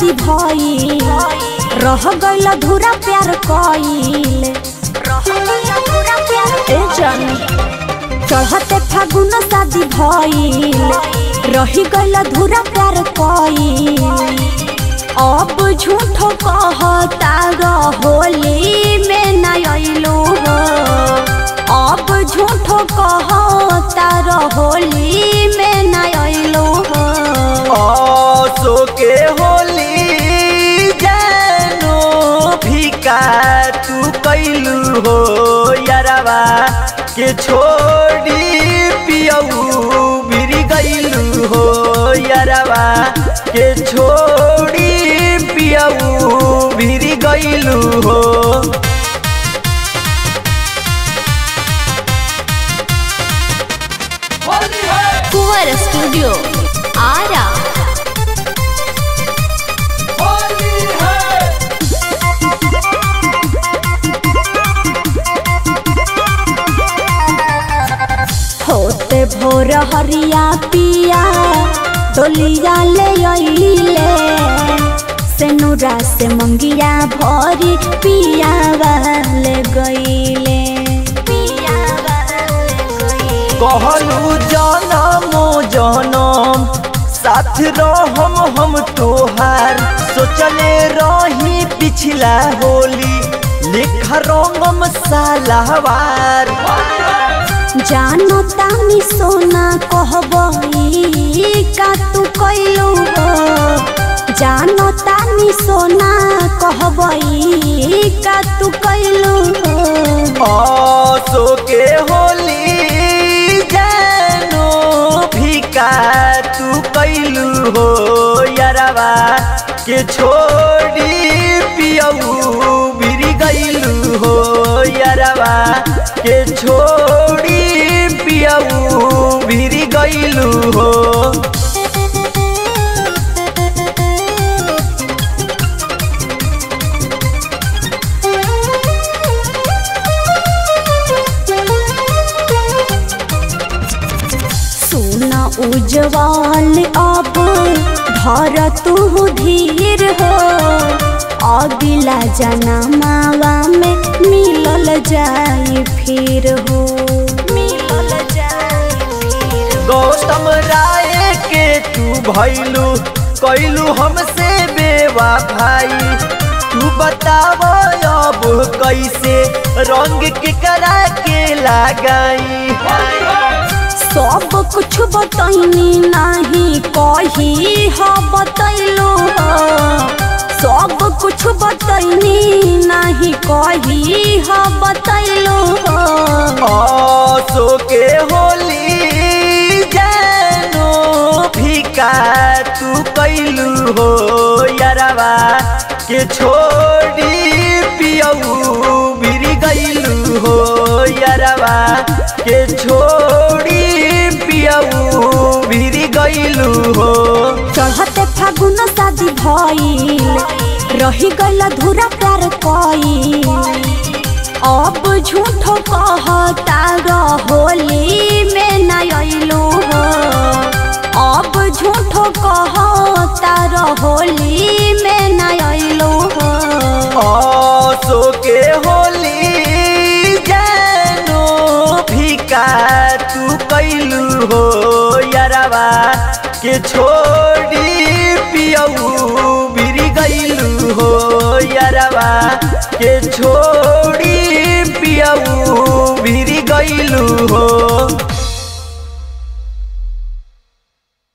शादी भइल रह गइल धुरा प्यार कइल ए जान चढ़ते फागुन शादी भइल रही गइल धुरा प्यार कइल अब झूठो कहता होली में न अइलू हो अब झूठो कहता होली में न अइलू हो आसो के होली जानो भिका तू कैलू हो यारवा के छोड़ी पियऊ बिरी गैलू हो यारवा के छोड़ी पियऊ बिरी गैलू हो कुंवर स्टूडियो आरा होते भोर हरिया पिया डोलिया ले अइले सेनुरा से मंगिया भरी पिया वाले गइले पिया वाले गइले कहलू जनमो जनम साथ रहम हम तोहार सोचले रही पिछला होली लिख रंगम सालावार जानो तानी सोना कहबई का तू कैलू हो जानो तानी सोना कहबई का तू कैलू हो आसो के होली जानो भिका तू कैलू हो यारवा के छोड़ी पियऊ बिरी गैलू हो यारवा के छोड़ी पियऊ बिरी गैलू हो सुन उज्जवल अब धर तू धीर हो अगिला जनमावा में मिलल जाई फिर हो मिलल जाई फिर गौतम राय के तू भैलू कैलू हमसे बेवा भाई तू बताव अब कैसे रंग के करा के लगाई सब कुछ बतैनी नहीं कही ह बतैलो हो सब कुछ बतैनी नहीं कही ह बतैलो हो आसो के होली जानो भिका तू कैलू हो यारवा के छोड़ी पियऊ बिरी गैलू हो यारवा के छोड़ी पियऊ बिरी गैलू हो चढ़ते फागुन शादी भइल रही गइल धुरा प्यार कइल अब झूठो कहता होली में न अइलू हो अब झूठो कहता होली में न अइलू हो आसो के होली जानो भिका तू कैलू हो यारवा के छोड़ी पियऊ बिरी गैलू हो यारवा के छोड़ी पियऊ